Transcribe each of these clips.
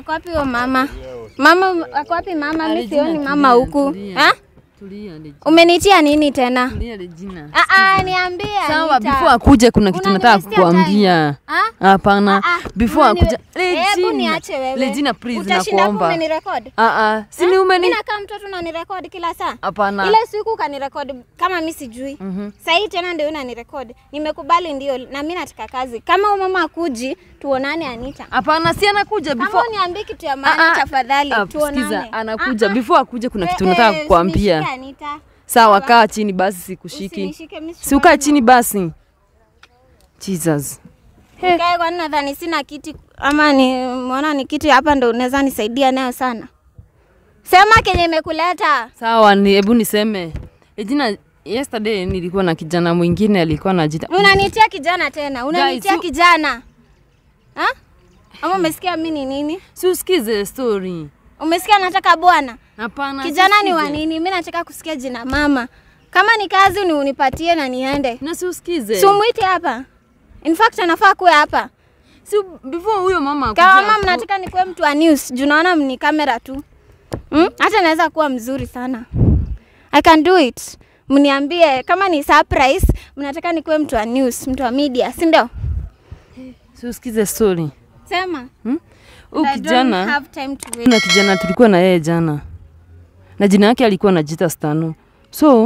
Ako wapi huyo mama? Mama ako wapi mama? Mimi Regina, sioni mama tulia, huku. tulia. Ha? Tulia Regina. Umenitia nini tena? Tulia Regina. Ah ah, niambie. Sawa, Anita. before akuje kuna kitu nataka Unaniwestia kukuambia. Ah? Hapana. Ah, ah, Before unaniwe- akuja. Hebu Regina. niache wewe. Regina please Utashinda hapo nakuomba. umenirekodi? Ah ah. Si ni umeni? Mimi nakaa mtoto unanirekodi kila saa. Hapana. Ile siku ukanirekodi kama mimi sijui. Mhm. Sasa hii tena ndio unanirekodi. Nimekubali ndio na mimi nataka kazi. Kama huyo mama akuji, tuonane Anita. Hapana, si anakuja Kama before. uniambie kitu ya Ah, maana ah. tafadhali Ah, tuonane. Sikiza, anakuja Ah, ah. before akuje kuna kitu Eh, nataka eh, kukuambia. usinishike, Anita. Sawa, kaa chini basi sikushiki. Usinishike mimi. Si ukae chini basi. Jesus. Nikae kwani nadhani sina kiti ama ni mwona ni kiti hapa ndo unaweza nisaidia nayo sana. Sema kenye imekuleta. Sawa, ni hebu niseme. Regina, yesterday nilikuwa na kijana mwingine alikuwa anajiita. Unanitia kijana tena. Unanitia Guys, you- kijana. Ha? Ama umesikia mimi ni nini? Si usikize story. Umesikia nataka bwana? Hapana. Kijana ni wa siusikize. nini? Mimi nataka kusikia jina mama. Kama ni kazi ni unipatie na niende. Na si usikize. Si umwite hapa. In fact anafaa kuwe hapa. Si before huyo mama Kama akuja- mama mnataka nikuwe mtu wa news, juu naona ni kamera tu. Hmm? Hata naweza kuwa mzuri sana. I can do it. Mniambie kama ni surprise, mnataka nikuwe mtu wa news, mtu wa media, si ndio? Si usikize story. Sema. Hmm? Huyu I don't kijana have time to wait. kuna kijana tulikuwa na yeye jana. Na jina yake alikuwa anajiita Stano. So,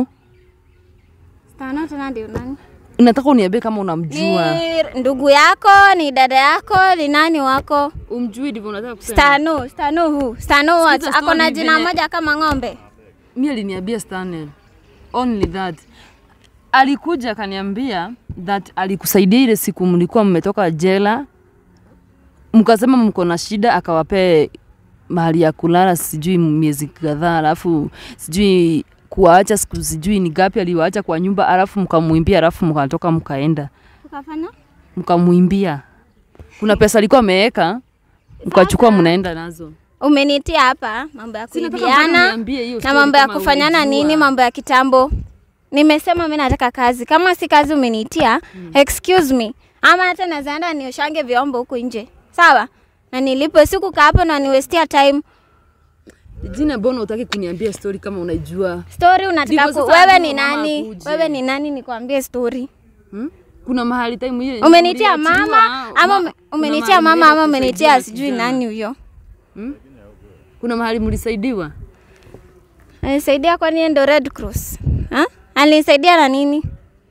Stano tena ndio nani? nataka uniambie kama unamjua. Ni ndugu yako, ni dada yako, ni nani wako? Umjui ndivyo unataka kusema? Stano, Stano huu. Stano what? Sikiza Ako na story jina venye- moja kama ng'ombe. Mimi aliniambia Stanley. Only that. Alikuja akaniambia that alikusaidia ile siku mlikuwa mmetoka jela, mkasema mko na shida, akawapee mahali ya kulala sijui miezi kadhaa, alafu sijui kuwaacha siku sijui ni gapi aliwaacha kwa nyumba, alafu mkamwimbia, alafu mkatoka mkaenda Ukafanya? mkamwimbia. Kuna pesa alikuwa ameweka, mkachukua mnaenda nazo. Umenitia hapa mambo ya Si nataka kuibiana mpaka uniambie hiyo na story mambo ya kama kufanyana unajua. nini, mambo ya kitambo. Nimesema mimi nataka kazi. Kama si kazi umenitia, excuse me. Ama hata nazaenda nioshange vyombo huku nje. Sawa? Na nilipo siku kaa hapo na niwestia time. Jina, mbona utaki kuniambia story kama unajua? Story unataka Ndivyo ku... sasa wewe lazima ni mama nani? akuje. Wewe ni nani nikwambie story? Hmm? Kuna mahali time hiyo Umenitia uliachiliwa, mama ama ma- ume- kuna umenitia mahali mama mlienda ama umenitia kusaidiwa sijui kijana. nani huyo? Hmm? Kuna mahali mlisaidiwa? Anisaidia kwani yeye ndo Red Cross? Ha? Alinisaidia na nini?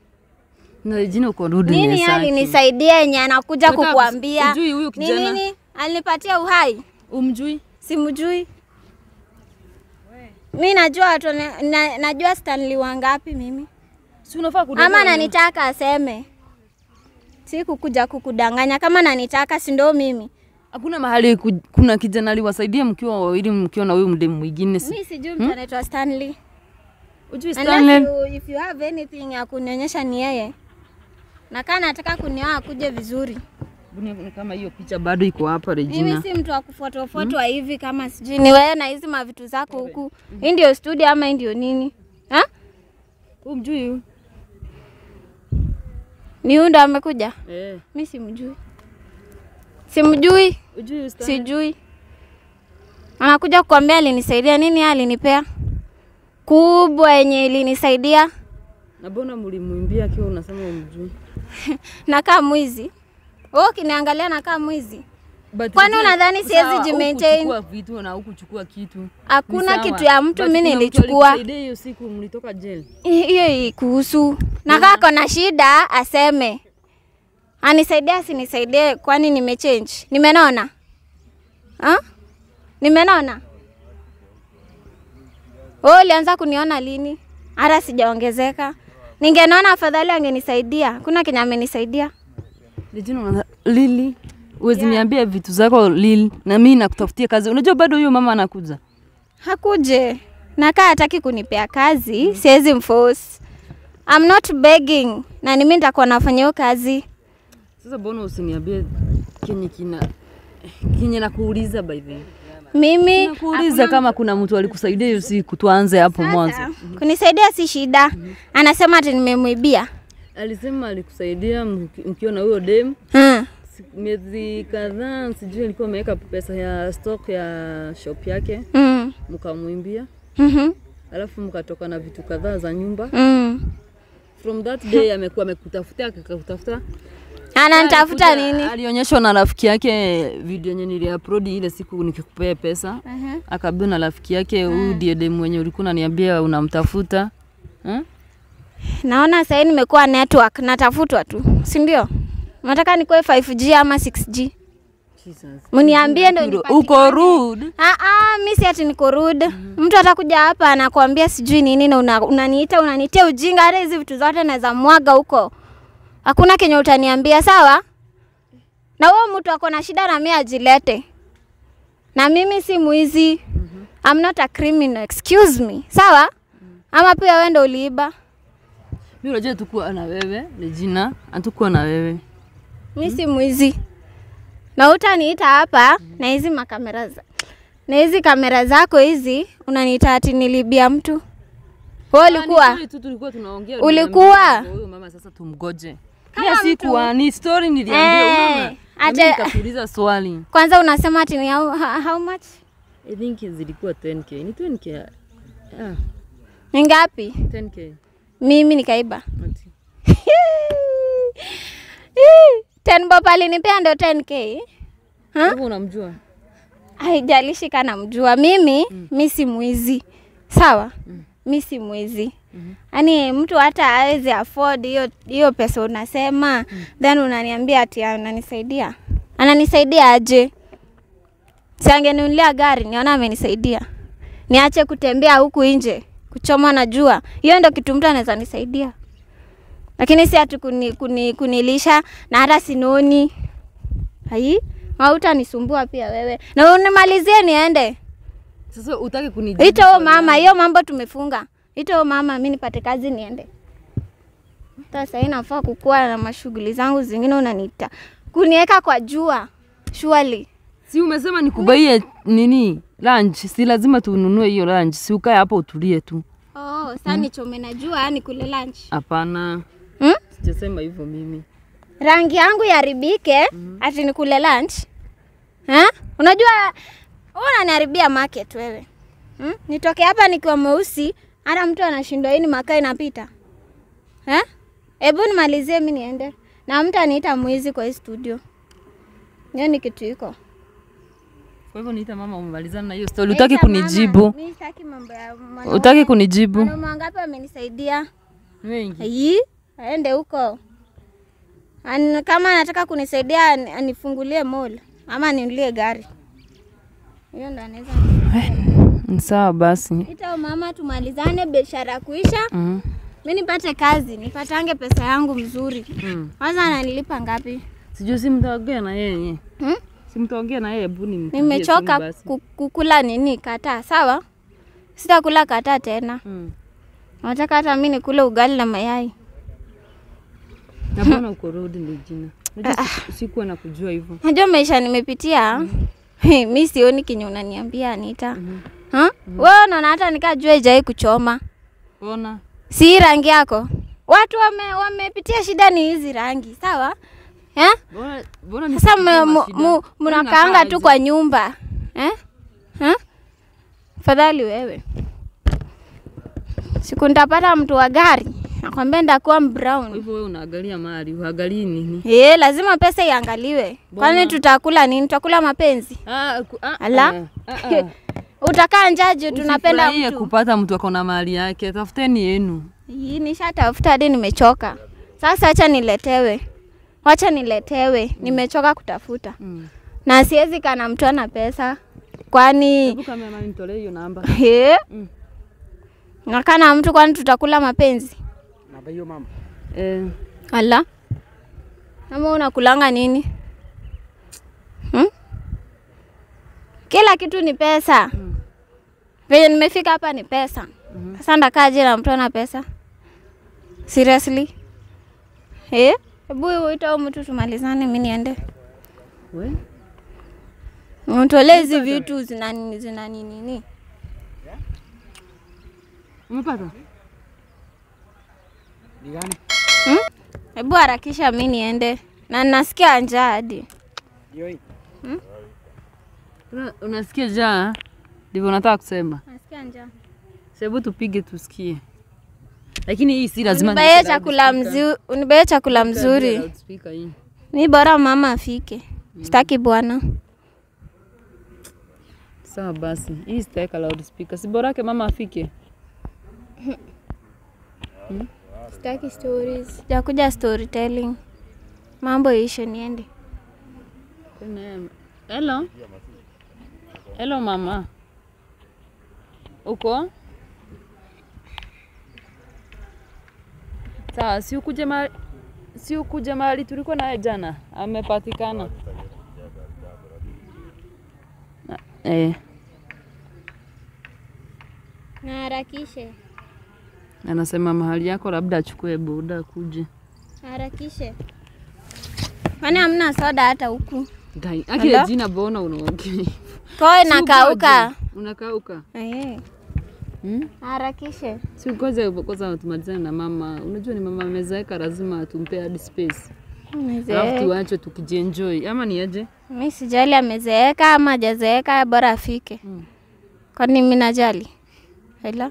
Na jina uko rudi Nini Nesaki. alinisaidia yenye anakuja Nataka kukuambia? ujui huyu Ni kijana? nini? Alinipatia uhai? Umjui? Simjui. Mi najua watu na, na, najua Stanley wangapi mimi. Si unafaa kudanganya. Ama nanitaka aseme. Si kukuja kukudanganya kama nanitaka si ndo mimi. Hakuna mahali ku, kuna kijana aliwasaidia mkiwa wawili mkiwa na huyu mdemu mwingine. Si- Mi sijui mtu anaitwa Stanley. Ujui Unless Stanley? you, if you have anything ya kunionyesha ni yeye. Na kama nataka kunioa akuje vizuri. Buni- ni kama hiyo picha bado iko hapa Mimi Regina. si mtu wa kufotofoto hivi kama sijui ni wewe na hizi mavitu zako huku. Hii ndio studio ama hii ndio nini? Ha? Umjui huyu? Ni huyu ndo amekuja? Eh. Mi simjui. Simjui, Ujui huyu Stanley? sijui. Anakuja kukwambia alinisaidia nini, yeye alinipea kubwa yenye ilinisaidia. Na mbona mlimwimbia akiwa unasema umjui? Nakaa mwizi. Wewe ukiniangalia nakaa mwizi. But Kwani ujue- unadhani siwezi sawa, jimaintain? hukuchukua vitu na hukuchukua kitu. Ni Hakuna sawa. kitu ya mtu But mimi kuna mtu nilichukua. alikusaidia hiyo siku mlitoka jail. Hiyo kuhusu. Na kama kona shida aseme. Anisaidia asinisaidie kwani nimechange. Nimenona? Ha? Nimenona? Wewe ulianza kuniona lini? Hata sijaongezeka. Ningenona afadhali angenisaidia. Kuna kenye amenisaidia. Regina, una- Lili, uwezi niambia vitu zako Lili, na mimi nakutafutia kazi. Unajua bado huyo mama anakuja. Hakuje. Na kaa hataki kunipea kazi, siwezi mforce. I'm not begging. Na ni mimi nitakuwa nafanya hiyo kazi. Sasa mbona usiniambie kenye kina kenye nakuuliza by the way. Mimi Nakuuliza kama kuna mtu alikusaidia hiyo siku, tuanze hapo mwanzo. Sasa, kunisaidia si shida. Anasema ati nimemwibia. Alisema alikusaidia mki- mkiwa na huyo dem, Hmm. siku- miezi kadhaa, sijui alikuwa ameweka pesa ya stock ya shop yake, Mm. mkamwimbia, Mhm. alafu mkatoka na vitu kadhaa za nyumba. Mm. From that day amekuwa amekutafuta akakutafuta Ananitafuta Alikuja- nini? Alionyeshwa na rafiki yake video yenye niliupload ile siku nikikupea pesa. Mhm. Akaambiwa na rafiki yake huyu ndiye demu mwenye ulikuwa unaniambia unamtafuta. Eh? Naona sasa nimekuwa network natafutwa tu, si ndio? Nataka nikuwe 5G ama 6G. Jesus. Mniambie ndo Uko- nipatikane. Uko rude. Ah ah, mimi si ati niko rude. Mtu atakuja hapa anakuambia sijui nini na una- unaniita unanitia ujinga, hata hizi vitu zote naweza mwaga huko. Hakuna kenye utaniambia sawa? Na wewe mtu ako na shida na mimi ajilete. Na mimi si mwizi. I'm not a criminal, excuse me. Sawa? Ama pia wewe ndo uliiba. Mimi unajua tukuwa na wewe, Regina, hatukuwa na wewe. Mi si mwizi na utaniita hapa na hizi makamera za na hizi kamera zako hizi unaniita ati nilibia mtu. Wewe ulikuwa Ah, ni story tu tulikuwa tunaongea. Ulikuwa? uliniambia, Huyo mama sasa tumgoje. Kama Kila siku mtu. ah, ni story niliambia Eh, unaona. ate- Mimi nikakuuliza swali. kwanza unasema ati ni how, how how much? I think zilikuwa 10k. Ni 10k. Ah, Ni ngapi? 10k. Mimi nikaiba. Ati. Ten bob alinipea ndo 10k. Ha? Wewe unamjua? Haijalishi kana mjua mimi mi si mwizi sawa mi si mwizi yaani mtu hata awezi afford hiyo hiyo pesa unasema then unaniambia ati ananisaidia ananisaidia aje si angeninunulia gari niona amenisaidia niache kutembea huku nje kuchomwa na jua hiyo ndo kitu mtu anaweza nisaidia lakini si ati kuni, kuni, kunilisha na hata sinoni ai hautanisumbua pia wewe na unimalizie niende Sasa utaki kunijibu. ito huyo swali mama langu. hiyo mambo tumefunga ito huyo mama mi nipate kazi niende hata sahii nafaa kukuwa na mashughuli zangu zingine unaniita kuniweka kwa jua surely Si umesema nikubaie nini lunch? Si lazima tununue hiyo lunch. Si ukae hapo utulie tu. oh, saa nichome na jua yani kule lunch Hapana. hmm? Sijasema hivyo mimi. rangi yangu yaribike ati nikule lunch ha? unajua wewe unaniharibia market wewe hmm? nitoke hapa nikiwa mweusi hata mtu anashindwa hii ni makaa inapita Eh? hebu nimalizie mi niende na mtu aniita mwizi kwa hii studio hiyo ni kitu iko Kwa hivyo niita mama umemalizana na hiyo story. Utaki Naita mama, kunijibu. mi sitaki mambo ya mwanaume. Utaki kunijibu. Wanaume wangapi wamenisaidia Wengi. Ayi, aende huko. An, kama anataka kunisaidia ani- anifungulie mall ama ninulie gari. Hiyo ndo anaweza. Ni Sawa basi. Ita mama tumalizane biashara kuisha. Mm. Mimi nipate kazi, nipatange pesa yangu mzuri. Mm. Kwanza ananilipa ngapi? Sijui si mtaongea na yeye. Hmm? Si mtaongea na yeye, hebu nimpigie Nimechoka simu basi. ku- kukula nini kata, sawa? Sitakula kata tena. Mm. Nataka hata mimi nikule ugali na mayai. Na mbona uko rudi ni jina? Unajua siku- sikuwa na kujua hivyo. Najua maisha nimepitia. mi sioni kenye unaniambia Anita. Mhm. Ha? Wewe unaona hata nikajua ijai kuchoma. Ona. Si hii rangi yako. Watu wame wamepitia shida ni hizi rangi, sawa? Eh? Mbona mbona Sasa nisikie mu- mu- mashida? mu- Mbona mnakaanga nakaa tu aje? kwa nyumba. Eh? Ha? Fadhali wewe. Siku nitapata mtu wa gari. Nakwambia ndakuwa Kwa brown. hivyo wewe unaangalia mali, uangalii nini? Eh, lazima pesa iangaliwe. Kwani Mbona? tutakula nini? Tutakula mapenzi. Ah, ku- ah, Ala. ah, ah, ah. Utakaa njaje tunapenda Usifurahie mtu. kupata mtu ako na mali yake, tafuteni yenu. Hii nishatafuta hadi nimechoka. Sasa acha niletewe. Wacha niletewe. Nimechoka kutafuta. Mm. Na siwezi kana mtu ana pesa. Kwani Hebu kama mami nitolee hiyo namba. he? Mm. Nakana mtu kwani tutakula mapenzi? Namba hiyo mama. Eh, Ala. Ama unakulanga nini? Hmm? Kila kitu ni pesa. Mm. Venye nimefika hapa ni pesa. Mhm. Sasa ndakaje na mtu ana pesa? Seriously? Eh? Hebu uita huyu mtu tumalizane mimi niende. we? Mtolee hizi vitu zina nini zina nini nini. Umepata? Ni gani? Hebu harakisha mimi niende. na nasikia njaa hadi. Una- Unasikia jaa? Ndivyo nataka kusema. Nasikia njaa. Hebu tupige tusikie. Lakini hii si lazima Unibaye niweke chakula loudspeaker. mzuri, unibaye chakula Niweke mzuri. loudspeaker hii. Mi bora mama afike. Sitaki bwana. Sawa basi, hii sitaweka loudspeaker. Si borake mama afike. Sitaki stories. Jakuja storytelling. Mambo ishe niende. Kuna- Hello. Hello mama. Uko? Sawa, si ukuje mahali si ukuje mahali tulikuwa naye jana. Amepatikana. Na- Eh, Na harakishe. anasema mahali yako labda achukue boda kuje. Harakishe. Kwani hamna soda hata huku? Gai, akile Hello? jina bona unaongea. Koe Si nakauka. ugoje. Unakauka. Eh. Hmm? Harakishe. Si ukoze kwanza tumalizane na mama. Unajua ni mama amezeeka, lazima tumpe hadi space. Alafu Mzee. tuache tukijienjoy. Ama ni aje? Mi sijali amezeeka ama hajazeeka, bora afike. Mm. Kwani mi najali? Hela.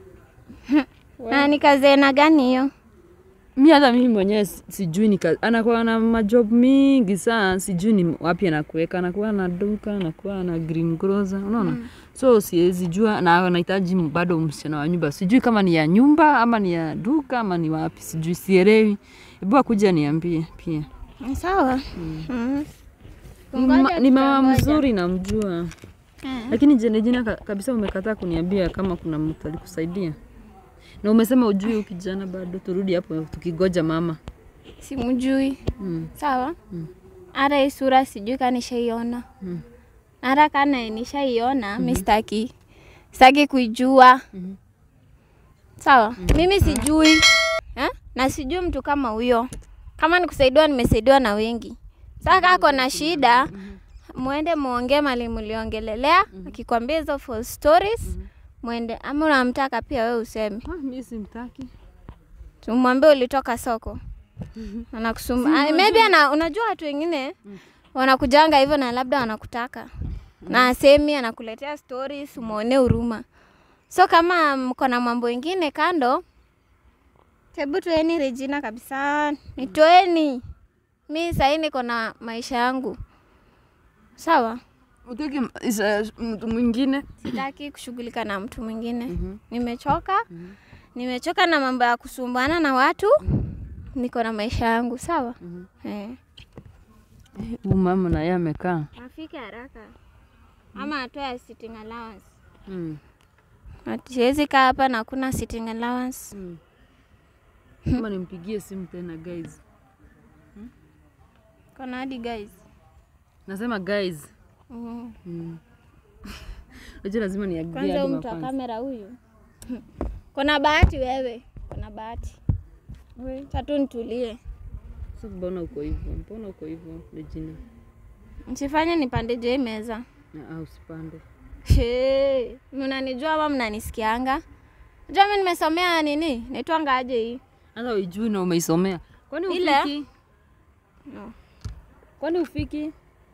Na ni kazi aina gani hiyo? Mi hata mimi mwenyewe si- sijui ni kazi. Anakuwa na majob mingi sana, sijui ni wapi anakuweka. Anakuwa na duka, anakuwa na green grocer, unaona? Mm. So siwezi jua na anahitaji bado msichana wa nyumba. Sijui kama ni ya nyumba ama ni ya duka ama ni wapi, sijui, sielewi. Hebu akuja niambie pia. Ni Sawa. Mm. Ni Ngoja ma- ni mama tutangoja. mzuri namjua. Eh. Lakini jene jina ka- kabisa umekataa kuniambia kama kuna mtu alikusaidia. Na umesema ujui huyu kijana bado, turudi hapo tukigoja mama. Simjui. Mm. Sawa. Hata hii sura sijui kama nishaiona. Mm. Hata kana nishaiona, mi sitaki. Sitaki kuijua. Mhm. Sawa. Mimi sijui. Eh? Na sijui mtu kama huyo. Kama nikusaidiwa nimesaidiwa na wengi. Sasa kako na shida, muende muongee mali mliongelelea, akikwambia hizo full stories, muende ama unamtaka pia wewe useme. Ah, mimi simtaki. Tumwambie ulitoka soko. Anakusumba. Ah, maybe ana, unajua watu wengine wanakujanga hivyo na labda wanakutaka. Na asemi anakuletea stories umuone huruma. So kama mko na mambo ingine kando, hebu toeni Regina kabisa. Nitoeni. Mi sahii niko na maisha yangu. Sawa? Utaki isa- mtu mwingine? Sitaki kushughulika na mtu mwingine. Nimechoka. Nimechoka na mambo ya kusumbana na watu. Niko na maisha yangu, sawa? Eh. Huyu mama na yeye amekaa. Afike haraka. Ama atoe sitting allowance. Mm. Ati Siwezi kaa hapa na kuna sitting allowance. Mm. Kama nimpigie simu tena guys. Kuna hadi guys. Nasema guys. Mm. Mm. Unajua lazima niagie Kwanza hadi huyu mtu wa mafans. kamera huyu. Kuna bahati wewe. Kuna bahati. Tatu nitulie. Sasa mbona uko hivyo? Mbona uko hivyo Regina? Msifanye nipande juu ya hii meza. Na au usipande. Hey, mnanijua ama mnanisikianga? Unajua mimi nimesomea nini? Naitwanga aje hii? Hata uijui na umeisomea. Kwani Ile? ufiki? No. Kwani ufiki?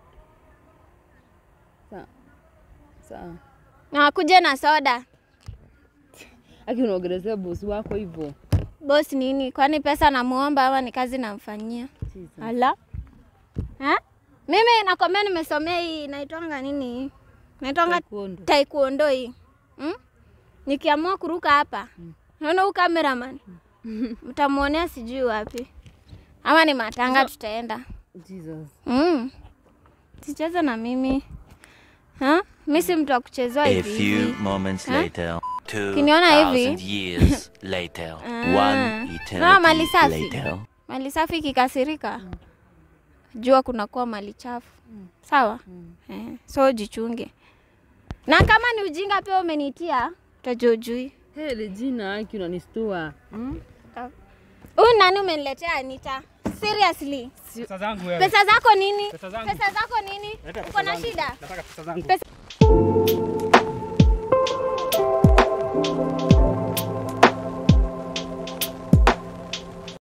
Sawa. Sawa. Na kuja na soda. Aki unaongelezea bosi wako hivyo. Boss nini? Kwani pesa namuomba ama ni kazi namfanyia? Jesus. Ala. Ha? Mimi nakwambia nimesomea hii naitwanga nini hii? Naitwanga Taekwondo. taekwondo hii. Hmm? Nikiamua kuruka hapa. Naona huyu cameraman. Mtamuonea sijui wapi. Ama ni matanga tutaenda. Jesus. Mm. Sicheze na mimi. Ha? Mimi si mtu wa kuchezewa A hivi few hivi. moments Huh? later, two Ukiniona hivi. thousand years later, Ah. one Unaona mali eternity safi? later. Mali safi ikikasirika. Jua kunakuwa mali chafu. Sawa? Eh, so jichunge. Na kama ni ujinga pia umenitia, utajua ujui. Hey, Regina, aki unanistua. Hmm? Huyu nani umeniletea Anita? Seriously? Pesa zangu wewe. Pesa zako nini? Pesa zangu. Pesa zako nini? Leta Uko pesa na zangu. shida? Nataka pesa zangu. Pesa-